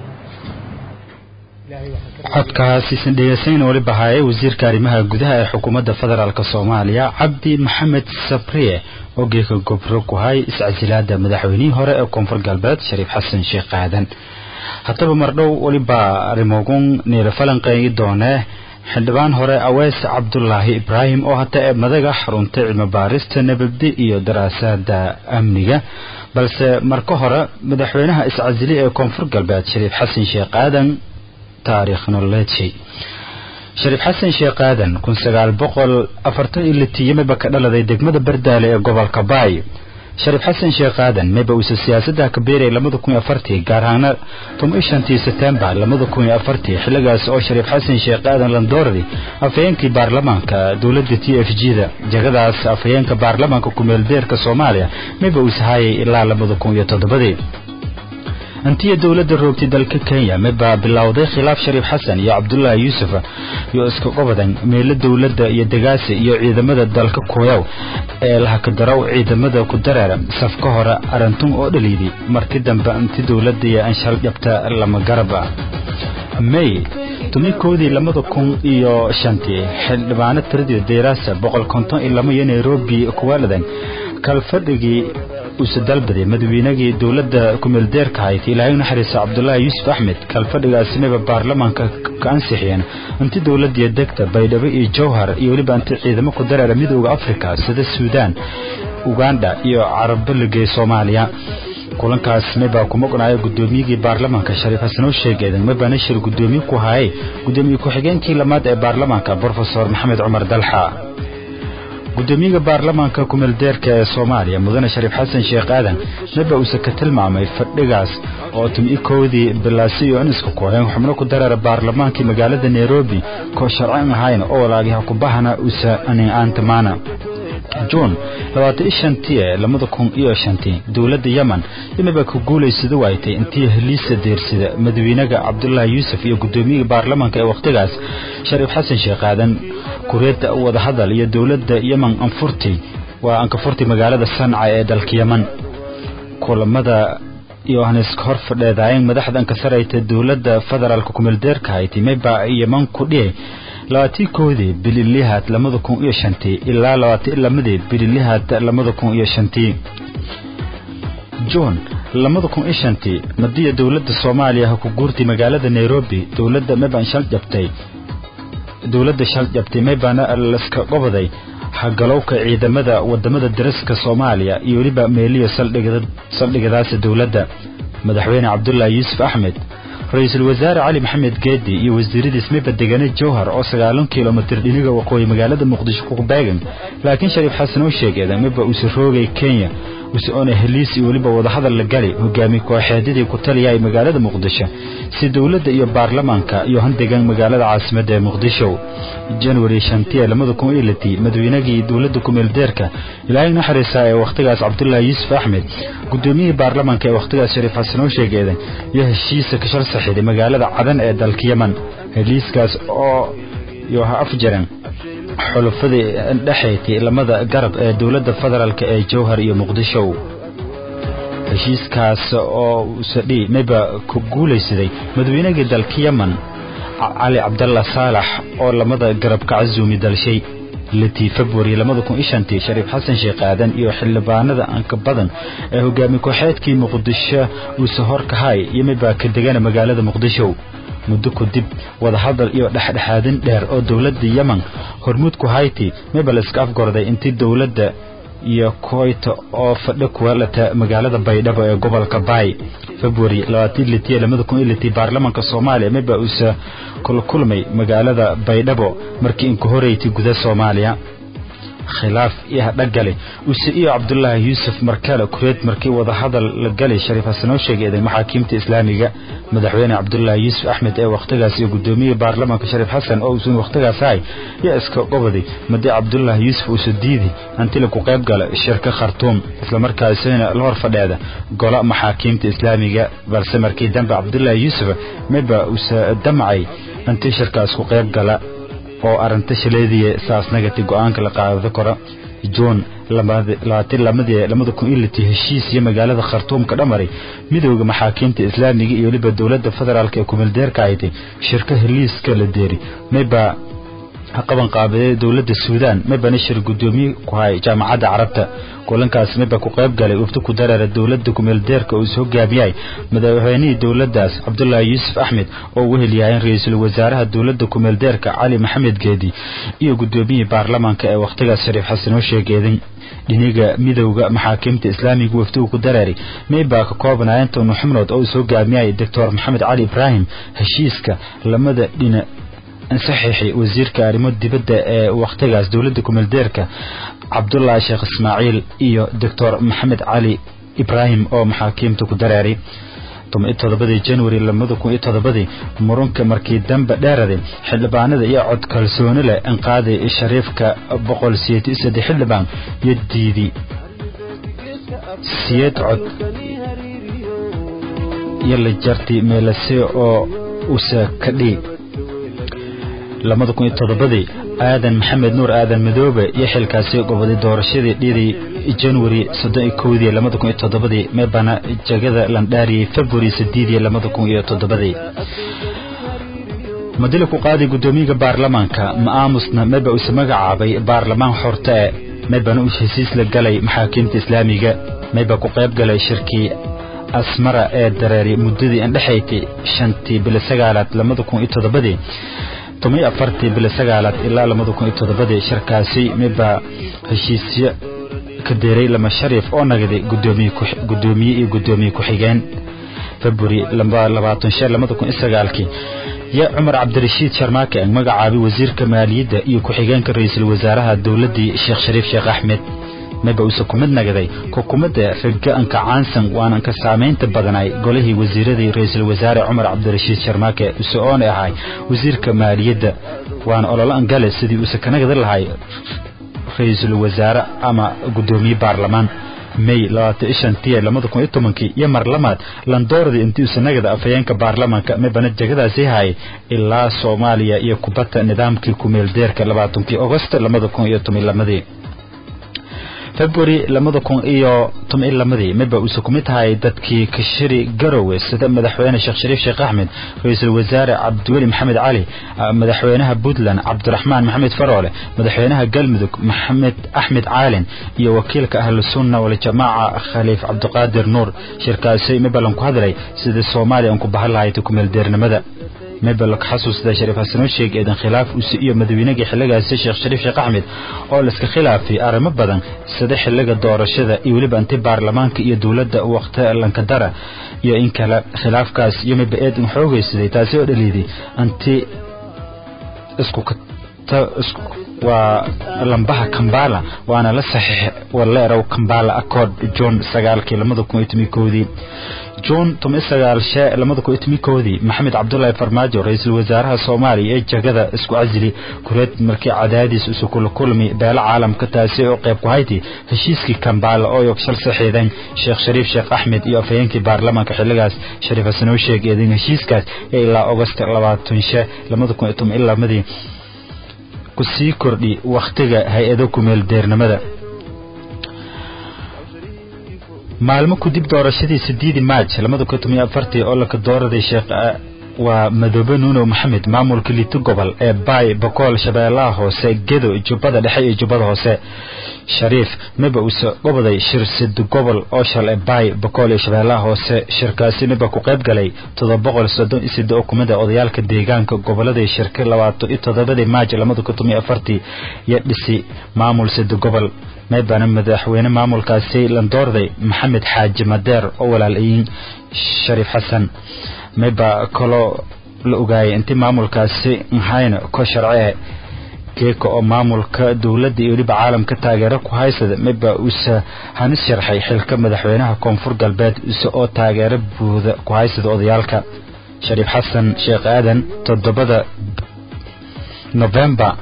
codkaasiisan dhegeysayn weliba haye wasiirka arrimaha gudaha ee xukuumadda federaalk soomaaliya cabdi maxamed sabriye oo geeka gobro ku hay iscasilaada madaxweynihii hore ee koonfur galbeed shariif xasan sheekh aadan haddaba mardhow weliba arrimogun niila falanqeeyi doonee xildhibaan hore awees cabdulaahi ibraahim oo hata ee madaga xaruntay cilmi baarista nabaddi iyo daraasaada amniga balse marka hore madaxweynaha iscasili ee koonfur galbeed shariif xasan sheekh aadan taariikh nololeedshay shariif xasan sheekh aadan kun sagaal boqol afartan iyo litiyo miba ka dhaladay degmada bardaale ee gobolka baay shariif xasan sheekh aadan miba uusa siyaasadda ka beerayay labada kun iyo afartii gaar ahaana toban iyo shantii setembar labada kun iyo afartii xilligaas oo shariif xasan sheekh aadan landooradi afhayeenkii baarlamaanka dowladda t f g da jagadaas afhayeenka baarlamaanka kumeelbeerka soomaaliya miba uusa hayay ilaa labada kun iyo toddobadii intiya dowladda roogtay dalka kenya mibaa bilowday khilaaf shariif xasan iyo cabdulaahi yuusuf iyo iska gobadan meelo dowladda iyo degaasi iyo ciidamada dalka kuyow ee lahakadarow ciidamada ku dareera safka hore arintun oo dhaliidi markii dambe inti dowladda iyo anshal dhabta lama garaba may tumikoodii labada kun iyo shantii xildhibaano tiradii dayraasa boqol konton iyo lama iyo nairobi kuwaaladan kalfadhigii uuse dalbaday madaweynagii dowladda kumeeldeerka hayd ilaahay naxariisa cabdulaahi yuusuf axmed kalfadhigaasi miba baarlamaanka ka ansixiyeen inti dowladdiiyo degta baydhabo iyo jowhar iyo weliba inti ciidamo ku dareera midooda afrika sida suudaan uganda iyo carabaligee soomaaliya kulankaas mibaa kuma qunaayo guddoomiyigii baarlamaanka shariif xasan oo sheegeedan mibaa nashir guddoomiye ku hayay guddoomiye ku-xigeenkii lamaad ee baarlamaanka brofesor maxamed cumar dalxa gudoomiyaha baarlamaanka kumeeldeerka ee soomaaliya mudane shariif xasan sheekh aadan miba uuse ka tilmaamay fadhigaas oo tumikoodii bilaasi iyo iniska kooxeen xubno ku dareera baarlamaankii magaalada nairobi koo sharcin ahayn oo walaagiha kubahana usa anin'aantamaana juun labaatan iyo shantii ee labada kun iyo shantii dowladda yemen imiba ku guulaysada waaytay intii heliisa deersida madaweynega cabdulaahi yuusuf iyo guddoomiyaha baarlamaanka ee wakhtigaas shariif xasan sheekh aadan kureedda wadahadal iyo dowladda yemen anfurti waa ankafurti magaalada sanca ee dalka yemen kulamada yohaneska hor fadheedaayeen madaxda ankasarayta dowladda federaalka kumeeldeerka hayti miba yemen ku dhiyay labaatii koodii bililihaad labada kun iyo shantii ilaa labaatan lamadii bililihaad labada kun iyo shantii juun labada kun iyo shantii madiya dowladda soomaaliya ha ku guurtay magaalada nairobi dowladda mibaan shal jabtay dowladda shal jabtay mibana laska goboday hagalowka ciidamada wadamada dariska soomaaliya iyo weliba meeliyo saldhigadaasa dowladda madaxweyne cabdulaahi yuusuf axmed ra-iisul wasaare cali maxamed geedi iyo wasiiradiis miba degane jowhar oo sagaalan kilomitir dhiniga waqooyi magaalada muqdisho ku beegan laakiin shariif xasan oo sheegeeda miba uuse roogay kenya use oona heliis iyo weliba wadahadal la gali hogaami kooxeedyadii ku taliyaay magaalada muqdisho si dowladda iyo baarlamaanka iyo handegan magaalada caasimadda ee muqdisho januari shantiye labada kun iyo litii madaweynagii dowladda kumeeldeerka ilaahay naxariisa ee wakhtigaas cabdulaahi yuusuf axmed guddoomiyihii baarlamaanka ee wakhtigaas shariif xasan oo sheegeeda iyo heshiisa ka shal saxiiday magaalada cadan ee dalka yemen heliiskaas oo iyo ha afjaran xulufadii dhexayti lamada garab ee dowladda federaalk ee jowhar iyo muqdisho heshiiskaas oo usadhi miba ku guulaysaday madaweynagii dalka yemen cali cabdalla saalax oo lamada garab ka casuumi dalshay litii februari labada kun iyo shantii shariif xasan sheekh aadan iyo xildhibaanada anka badan ee hogaami kooxeedkii muqdisho uuse horkahay iyo mibaa ka degana magaalada muqdisho muddo kadib wadahadal iyo dhexdhexaadin dheer oo dowladda yemen hormuudku hayti miba layska afgorday intii dowladda iyo koyta oo fadho kuwalata magaalada baydhabo ee gobolka baay februari labaataniyo baarlamaanka soomaaliya miba uuse kulkulmay magaalada baydhabo markii inka horeyti guda soomaaliya khilaaf iyo hadhagale use iyo cabdulaahi yuusuf markale kureed markii wadahadal la galay shariif xasan oo sheegeeday maxaakiimta islaamiga madaxweyne cabdulaahi yuusuf axmed ee wakhtigaas iyo gudoomiyihii baarlamaanka shariif xasan oo uusan wakhtigaas ahay yaa iska qobaday madi cabdulaahi yuusuf uusa diidi antila ku qayb gala shirka khartuum islamarkaasina la hor fadheeda gola maxaakiimta islaamiga balse markii dambe cabdulaahi yuusuf miba uusa damcay intii shirkaas ku qayb gala oo arrinta shaleediya saasnagati go-aanka la qaado karo juun labada kun iyo liti heshiis iyo magaalada khartuum ka dhamaray midooda maxaakiimta islaamiga iyo weliba dowladda federaalk ee kumeeldeerka ahaytay shirka heliiska la deeri mayba qaban qaabiday dowladda suudaan maybana shir gudoomiye ku hay jaamacadda carabta kulankaas mayba ku qayb galay wafdi ku dareera dowladda kumeeldeerka uu is hogaamiyay madaxweynihii dowladdaas cabdulaahi yuusuf axmed oo u helyahayn ra-iisul wasaaraha dowladda kumeeldeerka cali maxamed geedi iyo gudoomiyihii baarlamaanka ee wakhtigaas shariif xasan oo sheegeeday dhiniga midowda maxaakiimta islaamiga wafdigu ku dareeray maybaa ka koobnayeen tonu xubnood oo is hogaamiyay doctor maxamed cali ibraahim heshiiska lamada dhina saxiixi wasiirka arrimo dibadda ee wakhtigaas dowladda kumeeldeerka cabdulaahi sheekh ismaaciil iyo doctor maxamed cali ibraahim oo maxaakiimta ku dareeray todobadii januari labada kun iyo todobadii murunka markii dambe dheeraday xildhibaanada iyo cod kalsooni leh inqaaday shariifka boqol siyeed iyo saddex xildhibaan iyo diidi siyeed cod iyo la jartay meelase oo usa ka dhii labada kun iyo todobadii aadan maxamed nuur aadan madoobe iyo xilkaasi goboday doorashadii dhidii januari soddon iyo kowdii labada kun iyo toddobadii meebana jagada landhaariyey february sideedii labada kun iyo toddobadii madila ku qaaday guddoomiyaga baarlamaanka ma aamusna meba uuse magacaabay baarlamaan xorta e mebana uu hesiis la galay maxaakiimta islaamiga meba ku qayb galay shirkii asmara ee dareeray muddadii indhexaysay shantii bilo sagaalaad labada kun iyo toddobadii toban afartii bilo sagaalaad ilaa labada kun iyo toddobadii shirkaasi miba heshiisyo ka deeray lama shariif oo nagaday gudoomiye iyo gudoomiye ku-xigeen february labaatan shan labada kun iyo sagaalkii yaa cumar cabdirashiid sharmaake ang magacaabay wasiirka maaliyadda iyo ku-xigeenka ra-iisul wasaaraha dowladdii sheekh shariif sheekh axmed maba uuse kumid nagaday xukuumadda ragga-anka caansan waanan ka saamaynta badanay golihii wasiiradii ra-iisul wasaare cumar cabdirashiid sharmaake use oona ahay wasiirka maaliyadda waana ololo angale sidii uuse ka nagadi lahay ra-iisul wasaare ama guddoomiye baarlamaan may labaatan shantiya labada kun iyo tobankii iyo mar lamaad landooradii intii uuse nagada afhayeenka baarlamaanka mabana jegadaasi hayay ilaa soomaaliya iyo kubadda nidaamkii kumeeldeerka labaatankii agosto labada kun iyo toban lamadii february labada kun iyo toban iyo lamadii miba uuse ku mid tahay dadkii kashiri garowe sida madaxweyne sheekh shariif sheekh axmed ra-iisul wasaare cabdiweli maxamed cali madaxweynaha puntland cabdiraxmaan maxamed faroole madaxweynaha galmudug maxamed axmed caalin iyo wakiilka ahlusunna waljamaaca khaliif cabdiqaadir nuur shirkaasi mibalan ku hadlay sidii soomaaliya aan ku bahan lahayd kumeeldeernimada mebel ka xasuusada shariif xasanoo sheeg eedan khilaaf use iyo madaweynagii xilligaasi sheekh shariif sheekh axmed oo laiska khilaafay arrimo badan sida xilliga doorashada iyo weliba inti baarlamaanka iyo dowladda wakhti lankadara iyo in kale khilaafkaas iyo miba eedan xoogaysaday taasi oo dhaliiday anti isku waa lambaha kambala waana la saxiix waleerow kambala accord john sagaalkii labada kun iyo toban koodii juun toban sagaal shee labada kun iyo toban koodii maxamed cabdulaahi farmaajo ra-iisul wasaaraha soomaaliya ee jagada isku casili kureed markii cadaadiis isu kula kulmi beelo caalamka taasi oo qayb ku hayti heshiiskii kambala oo yog shal saxiidayn sheekh shariif sheekh axmed iyo afhayeenkii baarlamaanka xilligaas shariif xasanoo sheeg eedin heshiiskaas ee ilaa agost labaatan shee labada kun iyo toban iyo lamadii ku sii kordhi wakhtiga hay-ado kumeel deernimada maalmo kudib doorashadii sideedi maaj labada kun toban iyo afartii oo laka dooraday sheekh waa madoobe nuuno maxamed maamulka liito gobol ee baay bokool shabeellaha hoose gedo jubbada dhexe iyo jubbada hoose shariif miba uuse goboday shir sid gobol oo shal ee baay bokool iyo shabeellaha hoose shirkaasi miba ku qayb galay todoba boqol soddon iyo sidde oo kumid a odayaalka deegaanka goboladii shirka labaatan iyo toddobadii maaj labada kun toban iyo afartii iyo dhisi maamul sid gobol maybana madaxweyne maamulkaasi landoorday maxamed xaaji madeer oo walaalayiin shariif xasan mayba kaloo la ogaayay intii maamulkaasi nhayna ko sharcee geeka oo maamulka dowladda iyo weliba caalamka taageero ku haysada miba uuse hanis sharxay xilka madaxweynaha koonfur galbeed use oo taageero buuda ku haysada odayaalka shariif xasan sheekh aadan toddobada novembar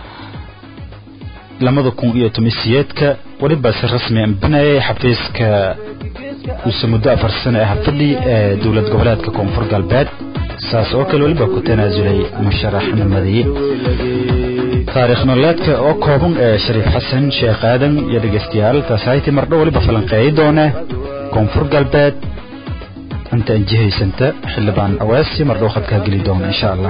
labada kun iyo tomisiyeedka weliba si rasmi ambinayay xafiiska uuse muddo afar sano ah fadhi ee dowlad goboleedka koonfur galbeed saas oo kale weliba ku tanaasulay musharaxnimadii taariikh nololeedka oo kooban ee shariif xasan sheekh aadan iyo dhegeystayaal taasahaytii mardho weliba falanqeeyi doone koonfur galbeed inta anjihaysanta xildhibaan aweesi mardhow khadkaa geli doona insha allah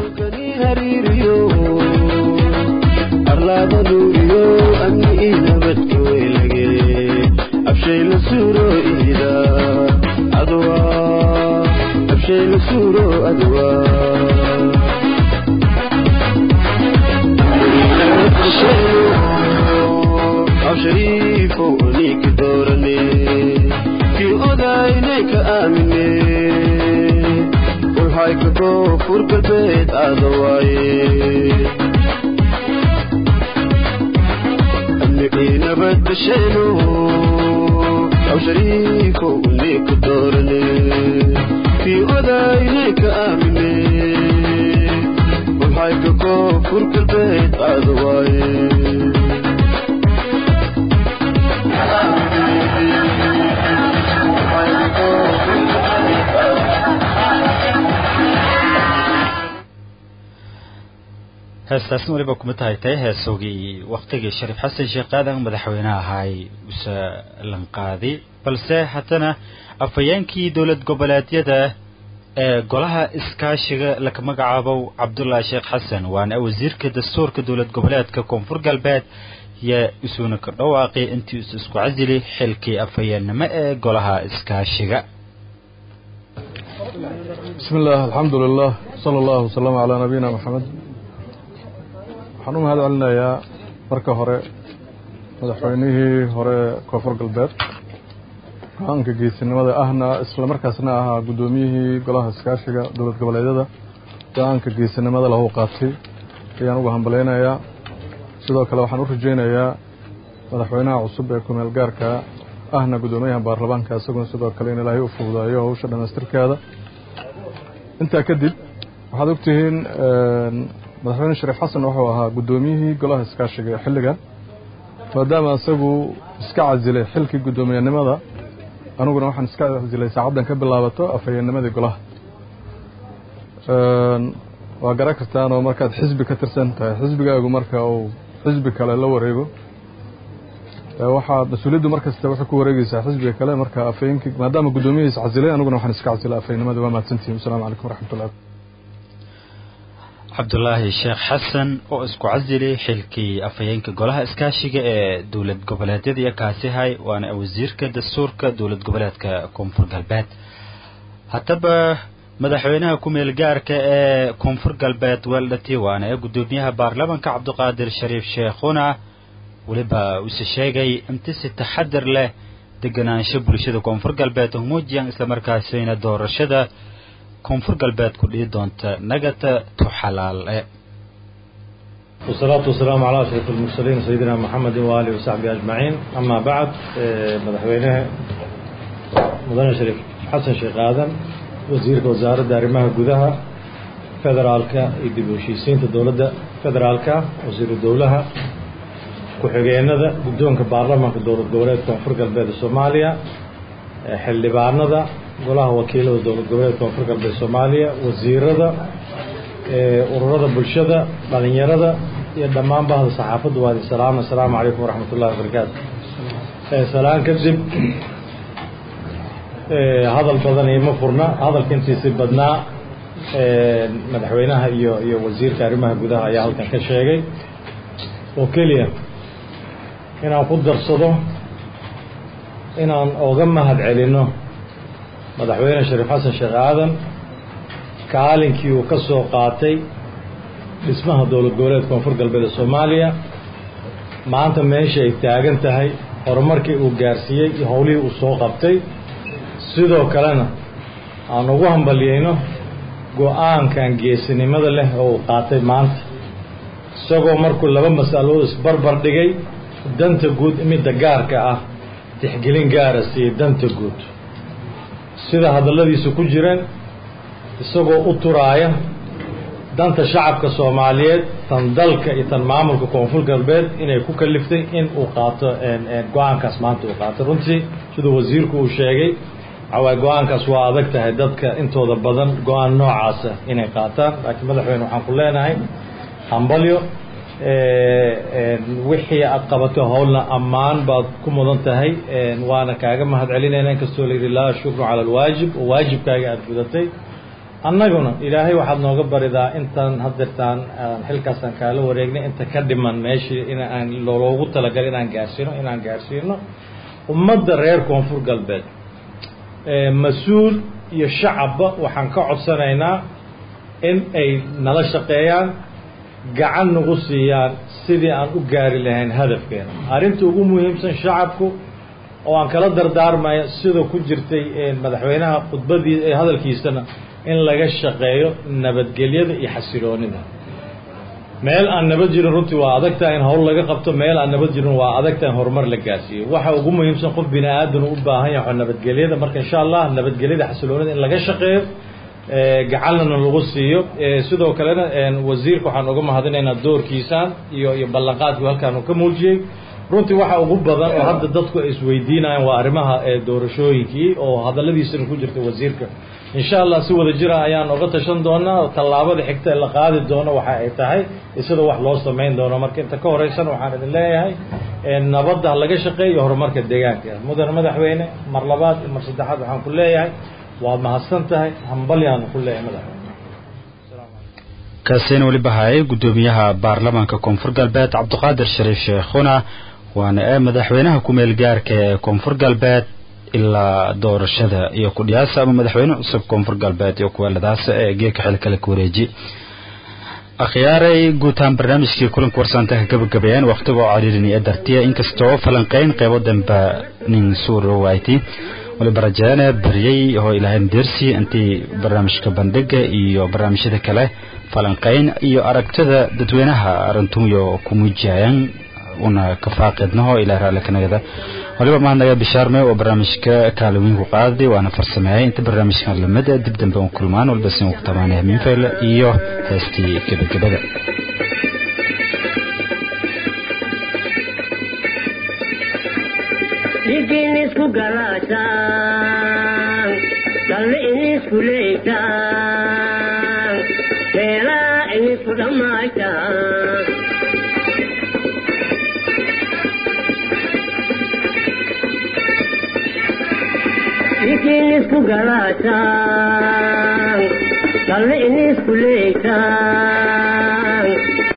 shariifo ninka doorane kii odaynayka aamine ulhayka koonfur galbeed aada waaye amnigii nabad basheeno aw shariifo ninka doorane kii odaynayka aamine ulhayka koonfur galbeed aada waaye heestaasna weliba kuma tahay tahay heesoogii waktigii shariif xasan sheekh aadan madaxweynaha ahay use lanqaadi balse haddana afhayeenkii dowlad goboleedyada ee golaha iskaashiga laka magacaabow cabdullaahi sheekh xasan waana wasiirka dastuurka dowlad goboleedka koonfur galbeed yaa isuuna ka dhawaaqay intii is isku casili xilkii afhayeennimo ee golaha iskaashiga bismi illah alxamdu lilah sala allahu wasalama calaa nabiyina maxamed waxaan u mahad celinayaa marka hore madaxweynihii hore koonfur galbeed go-aanka geesinimada ahna isla markaasna ahaa guddoomiyihii golaha iskaashiga dowlad goboleedyada go-aanka geesinimada lahu qaatay ayaan uga hambalaynayaa sidoo kale waxaan u rajaynayaa madaxweynaha cusub ee kumeel gaarka ahna guddoomiyaha baarlamaanka isaguna sidoo kale in ilaahay u fududeeyo howsha dhammaystirkeeda intaa kadib waxaad ogtihiin madaxweyne shariif xasan wuxuu ahaa guddoomiyihii golaha iskaashiga ee xilligan maadaama isagu iska casilay xilkii guddoomiyenimada aniguna waxaan iska casilay saacaddan ka bilaabato afhayeennimadii golaha waa garan kartaan oo markaad xisbi ka tirsan tahay xisbigaagu marka uu xisbi kale la wareego waxaa mas-uuliyaddu markasta waxay ku wareegeysaa xisbiga kale marka afhayeenkii maadaama guddoomiyihiis casilay aniguna waxaan iska casilay afhayeennimadii waa mahadsantihin wasalaamu calaykum waraxmatullah cabdulaahi sheekh xasan oo isku casilay xilkii afhayeenka golaha iskaashiga ee dowlad goboleedyada iyo kaasihay waana wasiirka dastuurka dowlad goboleedka koonfur galbeed haddaba madaxweynaha ku-meel gaarka ee koonfur galbeed weldhati waana ee guddoomiyaha baarlamanka cabdiqaadir shariif sheekhuna weliba uuse sheegay inti si taxadir leh deganaansho bulshada koonfur galbeed humuujiyan islamarkaasina doorashada koonfur galbeed ku dhihi doonta nagata tuxalaale والصلاة والسلام على أشرف المرسلين سيدنا محمد وآله وصحبه أجمعين أما بعد مدحوينه مدن شريف حسن شيخ آدم وزيرك وزارة arrimaha gudaha federaalka iyo dib u heshiisiinta dowladda federaalka wasiiru dowlaha ku-xigeenada guddoonka baarlamaanka dowlad goboleedka koonfur galbeed soomaaliya xildhibaanada golaha wakiilada dowlad goboleedka koonfur galbeed soomaaliya wasiirada ururada bulshada dhalinyarada iyo dhammaan bahda saxaafadda waa idin salaam assalaamu calaykum waraxmat ullahi wabarakaatu salaan kadib hadal badan iima furna hadalka intiisi badnaa madaxweynaha iyo iyo wasiirka arrimaha gudaha ayaa halkan ka sheegay oo keliya inaan ku darsado inaan oga mahad celino madaxweyne shariif xasan sheekh aadan kaalinkii uu ka soo qaatay dhismaha dowlad goboleedka koonfur galbeed ee soomaaliya maanta meesha ay taagan tahay horumarkii uu gaarsiiyey iyo howlihii uu soo qabtay sidoo kalena aan ugu hambaliyeyno go-aankan geesinimada leh oo uu qaatay maanta isagoo markuu laba mas'alood isbarbar dhigay danta guud midda gaarka ah tixgelin gaara siiyey danta guud sida hadalladiisa ku jireen isagoo u turaaya danta shacabka soomaaliyeed tan dalka iyo tan maamulka koonfur galbeed inay ku kaliftay in uu qaato go-aankaas maanta uu qaato runtii siduu wasiirku uu sheegay waxawaay go-aankaas waa adag tahay dadka intooda badan go-aan noocaasa inay qaataan laakiin madaxweyne waxaan ku leenahay hambalyo wixii aad qabato howlna ammaan baad ku mudan tahay waana kaaga mahad celinayna inkastoo layidhi laa shukru cala alwaajib oo waajibkaaga aada gudatay annaguna ilaahay waxaad nooga baridaa intaan haddeertaan xilkaasaan kaala wareegnay inta ka dhiman meeshii in aan loogu talagalay inaan gaarsiino inaan gaarsiino ummadda reer koonfur galbeed mas-uul iyo shacabba waxaan ka codsanaynaa in ay nala shaqeeyaan gacan nagu siiyaan sidii aan u gaari lahayn hadafkeena arrinta ugu muhiimsan shacabku oo aan kala dardaarmaya sida ku jirtay madaxweynaha khudbadii hadalkiisana in laga shaqeeyo nabadgelyada iyo xasiloonida meel aan nabad jirin runtii waa adagtaha in howl laga qabto meel aan nabad jirin waa adagtaha in horumar la gaarsiiyo waxa ugu muhiimsan qof bini aadan u baahan yahay nabadgelyada marka insha allah nabadgelyada xasiloonida in laga shaqeeyo gacanlana lagu siiyo sidoo kalena wasiirka waxaan uga mahadinaynaa doorkiisaan iyo iyo ballanqaadkii halkaan uu ka muujiyey runtii waxa ugu badan oo hadda dadku ay isweydiinayaan waa arrimaha doorashooyinkii oo hadalladiisana ku jirta wasiirka insha allah si wada jira ayaan oga tashan doonaa tallaabada xigta ee la qaadi doono waxa ay tahay sida wax loo samayn doono marka inta ka horeysan waxaan idin leeyahay nabadda laga shaqeeyo horumarka deegaanka mudane madaxweyne mar labaad iyo mar saddexaad waxaan ku leeyahay waa mahadsan tahay hambalyaanu ku leeyahay madaxweyne kaasina weliba hayay guddoomiyaha baarlamaanka koonfur galbeed cabdiqaadir shariif sheekhuna waana ee madaxweynaha ku-meel gaarka ee koonfur galbeed ilaa doorashada iyo kudhiyaasa ama madaxweyne cusub koonfur galbeed iyo kuweeladaas ee geeka xil kale ku wareeji akhyaaray guutaan barnaamijkii kulanka warsaantaha gabagabeeyeen wakhtigoo cariirin ee dartiya inkastoo falanqeyn qeybo dambe nin suurowayti waliba rajeene baryey oo ilaahayn deersi intii barnaamijka bandhiga iyo barnaamijyada kale falanqeyn iyo aragtida dadweynaha arintuyo ku muujiyayaan una kafaaqidnaho ilaa raalli kanagada waliba mahadnaga bishaarme oo barnaamijka kaalawinku qaaday waana farsameeyay inta barnaamijkan lamid dib dambe un kulmaan walba sin ugu tamaanaya minfayl iyo heestii gebagabada Digin isku galataan, dalli isku leeytaan, heela isku dhammaytaan. Digin isku galataan, dalli isku leeytaan.